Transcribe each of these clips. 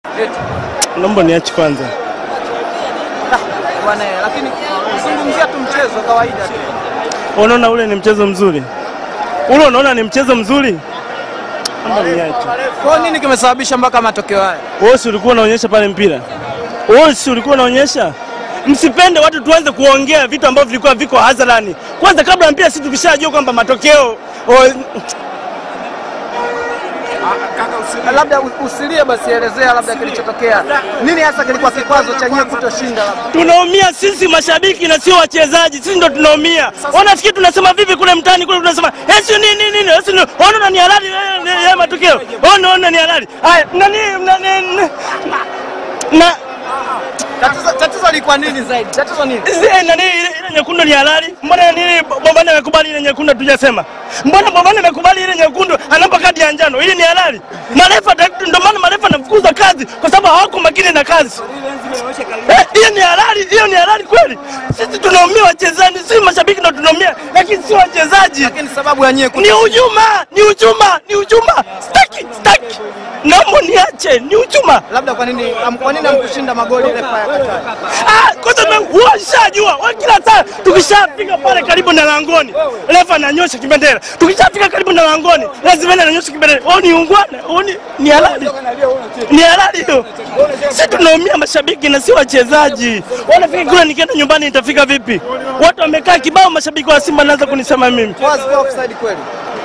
Naomba niache kwanza. Bwana, lakini zungumzia tu mchezo kawaida tu. Unaona ule ni mchezo mzuri, ule unaona ni mchezo mzuri. Naomba niache. Kwa nini kimesababisha mpaka matokeo haya? Wewe si ulikuwa unaonyesha pale mpira? Wewe si ulikuwa unaonyesha? Msipende watu tuanze kuongea vitu ambavyo vilikuwa viko hadharani. Kwanza kabla ya mpira, sisi tukishajua kwamba matokeo o, Labda u- usilie basi, elezea labda kilichotokea nini hasa kilikuwa kikwazo cha nyie kutoshinda labda. tunaumia sisi mashabiki na sio wachezaji, sisi ndo tunaumia. Wanafikiri tunasema vipi kule mtaani kule, tunasema esi nini nini, esi nini, ona ni halali eh, eh, eh, matokeo, ona ona ni halali. Haya nani nani na Tatizo tatizo lilikuwa nini zaidi? Tatizo nini? Zile nani ile ile nyekundu ni halali? Mbona nini Bobana amekubali ile nyekundu tujasema? Mbona Bobana amekubali ile nyekundu anapa kadi ya njano? Ile ni halali. Marefa direct- ndio maana marefa anafukuza kazi kwa sababu hawako makini na kazi. Eh, hiyo ni halali, hiyo ni halali kweli. Sisi tunaumia wachezaji, si mashabiki ndio tunaumia, lakini si wachezaji. Lakini sababu ya nyie Ni kuto- hujuma, ni hujuma, ni hujuma. Staki, staki. Naomba niache, ni hujuma. labda kwa nini am- kwa nini hamkushinda magoli refa ya Qatar? Ah, kwanza washajua wa kila saa tukishafika pale karibu na langoni refa ananyosha kibendera tukishafika karibu na langoni lazima ananyosha kibendera oh ni ungwana oh ni ni halali ni halali hiyo si tunaumia mashabiki na si wachezaji wanafika kule nikienda nyumbani nitafika vipi watu wamekaa kibao mashabiki wa Simba naanza kunisema mimi Was kwa offside kweli?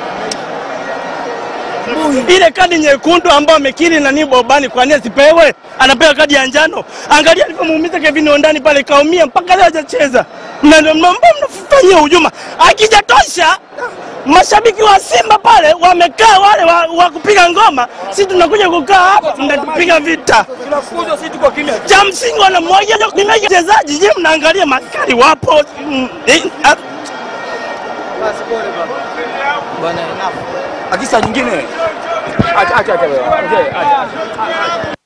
ile kadi nyekundu ambayo amekiri nani Bobani, kwa nini asipewe? Anapewa kadi ya njano. Angalia alivyomuumiza Kevin Ondani pale, kaumia mpaka leo hajacheza. Na ndio mambo mnafanyia hujuma. Akijatosha mashabiki wa Simba pale wamekaa wale wa, wa kupiga ngoma, sisi tunakuja kukaa hapa mnatupiga vita. Cha msingi wanamwagia nimeja wachezaji. Je, mnaangalia maskari wapo? Mm, eh, ah, Basi pole baba. Bwana enough. Akisa nyingine. Acha acha acha. wewe. Mzee, acha.